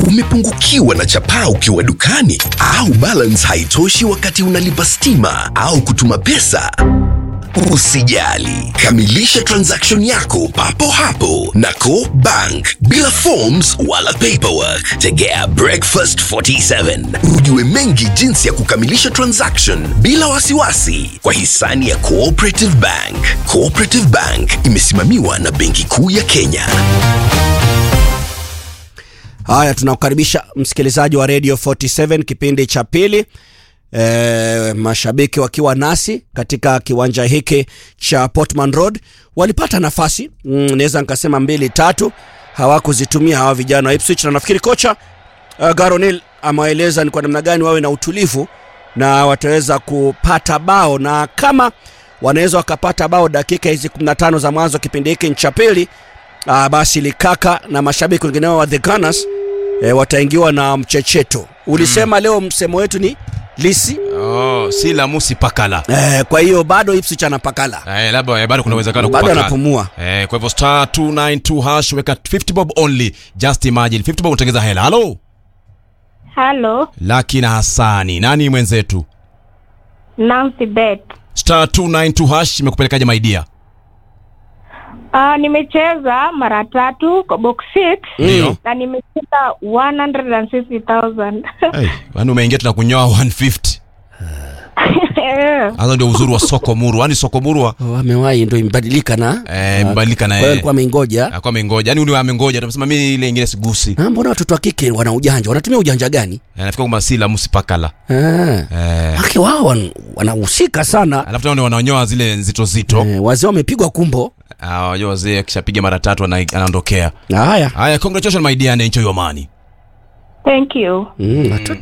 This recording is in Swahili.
Umepungukiwa na chapaa ukiwa dukani au balance haitoshi wakati unalipa stima au kutuma pesa? Usijali, kamilisha transaction yako papo hapo na Co Bank bila forms wala paperwork. Tegea Breakfast 47 ujue mengi jinsi ya kukamilisha transaction bila wasiwasi kwa hisani ya Cooperative Bank. Cooperative Bank imesimamiwa na Benki Kuu ya Kenya. Haya, tunakukaribisha msikilizaji wa Radio 47 kipindi cha pili. E, mashabiki wakiwa nasi katika kiwanja hiki cha Portman Road walipata nafasi mm, naweza nikasema mbili tatu, hawakuzitumia hawa vijana wa Ipswich, na nafikiri kocha uh, Garonil amewaeleza ni kwa namna gani wawe na utulivu na wataweza kupata bao, na kama wanaweza wakapata bao dakika hizi 15 za mwanzo kipindi hiki cha pili uh, basi Likaka na mashabiki wengineo wa the Gunners e, wataingiwa na mchecheto. Ulisema mm. leo msemo wetu ni lisi Oh, si la musi pakala. e, kwa hiyo bado Ipswich anapakala Eh, labda eh, bado kuna uwezekano bado kupakala. anapumua. Eh, kwa hivyo star 292 hash weka 50 bob only. Just imagine 50 bob utengeza hela. Hello. Halo, Laki na Hasani. Nani mwenzetu? Nancy Bet. Star 292 hash imekupelekaje my dear? Uh, nimecheza mara tatu kwa box 6 Ndio. na nimecheza 160,000. Hey, yaani umeingia tuna kunyoa 150. Eh, Hapo ndio uzuri wa soko muru. Yaani soko muru wa- Oh, amewahi ndo imebadilika na eh mbadilika na kwa hiyo yeye. alikuwa ameingoja. Alikuwa amengoja. Yaani ule amengoja atasema mimi ile ingine sigusi. Ah, mbona watoto wa kike wana ujanja? Wanatumia ujanja gani? Eh, Nafikiri kwamba si la musi pakala. Ah. Eh. Haki wao wan- wanahusika sana. Alafu tena ndio wananyoa zile nzito zito. Eh, wazee wamepigwa kumbo. Ah, wajua wazee akishapiga mara tatu ana- anaondokea. Haya. Haya, congratulations my dear and enjoy your money. Thank you. Mm, watoto